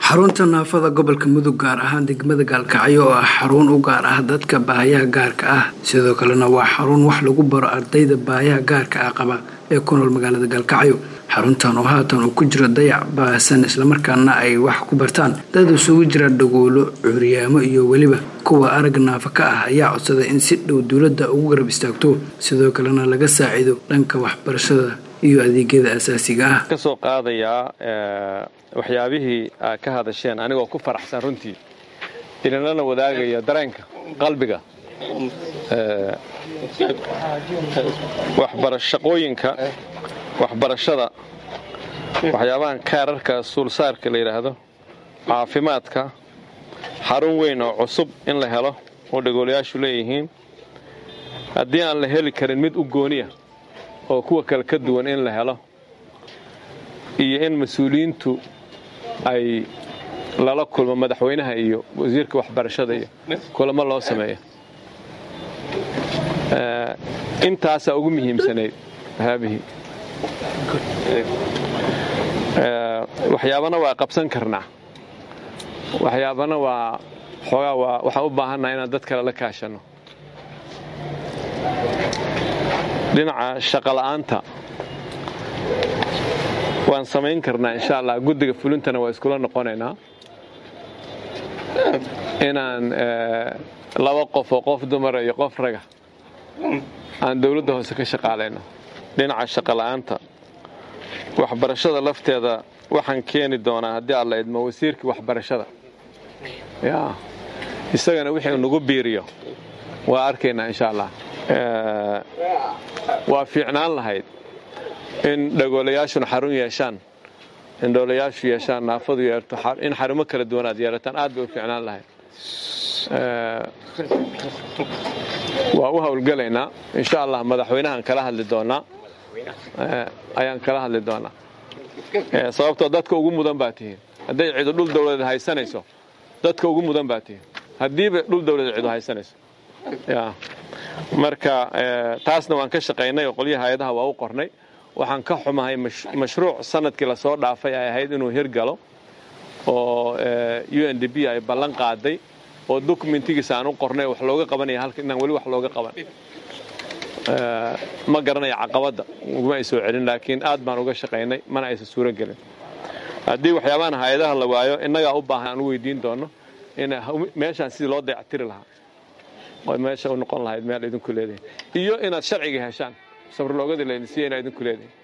xarunta naafada gobolka mudug gaar ahaan degmada gaalkacyo oo ah xarun u gaar ah dadka baahayaha gaarka ah sidoo kalena waa xarun wax lagu baro ardayda baahayaha gaarka ah qaba ee ku nool magaalada gaalkacyo xaruntan oo haatan uu ku jiro dayac baahsan islamarkaana ay wax ku bartaan dad isugu jira dhagoolo curyaamo iyo weliba kuwa arag naafa ka ah ayaa codsaday in si dhow dowladda ugu garab istaagto sidoo kalena laga saacido dhanka waxbarashada iyo adeegyada asaasiga ah kasoo qaadayaa waxyaabihii aad ka hadasheen anigoo ku faraxsan runtii idinlana wadaagaya dareenka qalbiga shaqooyinka waxbarashada waxyaabahan kaararka suulsaarka la yidhaahdo caafimaadka xarun weyn oo cusub in la helo oo dhagoolayaashu leeyihiin haddii aan la heli karin mid u gooniya oo kuwa kale ka duwan in la helo iyo in mas-uuliyiintu ay lala kulmo madaxweynaha iyo wasiirka waxbarashada iyo kulamo loo sameeyo intaasaa ugu muhiimsanayd haabihii waxyaabana waa qabsan karnaa waxyaabana waa xoogaa waa waxaan u baahannaha inaan dad kale la kaashanno dhinaca shaqola'aanta waan samayn karnaa insha allah guddiga fulintana waa iskula noqonaynaa inaan laba qof oo qof dumara iyo qof raga aan dowladda hoose ka shaqaalayno dhinaca shaqola'aanta waxbarashada lafteeda waxaan keeni doonaa haddii alla idmo wasiirkii waxbarashada ya isagana wixii nagu biiriyo waa arkaynaa insha allah waa fiicnaan lahayd in dhagoolayaashuna xarun yeeshaan in dhoolayaashu yeeshaan naafadu yeerto in xarumo kala duwan aad yeelataan aad bay u fiicnaan lahayd waa u howlgelaynaa insha allah madaxweynahaan kala hadli doonaa ayaan kala hadli doonaa sababtoo dadka ugu mudan baa tihiin hadday cidu dhul dawladeed haysanayso dadka ugu mudan baa tihiin haddiiba dhul dawladeed cidu haysanayso ya marka taasna waan ka shaqaynay oo qolyaha hay-adaha waa u qornay waxaan ka xumahay mashruuc sanadkii lasoo dhaafay ay ahayd inuu hirgalo oo u n d b ay ballan qaaday oo dokumentigiisa aan u qornay wax looga qabanaya halka inaan weli wax looga qaban ma garanaya caqabadda uguma ay soo celin laakiin aad baan uga shaqaynay mana aysan suuro gelin haddii waxyaabahan hay-adaha la waayo innagaa u baahan aan u weydiin doono in meeshaan sidii loo dayactiri lahaa oo meesha u noqon lahayd meel idinku leedahay iyo inaad sharciga heshaan sabrloogadii laydin siiya inaa idinku leedahay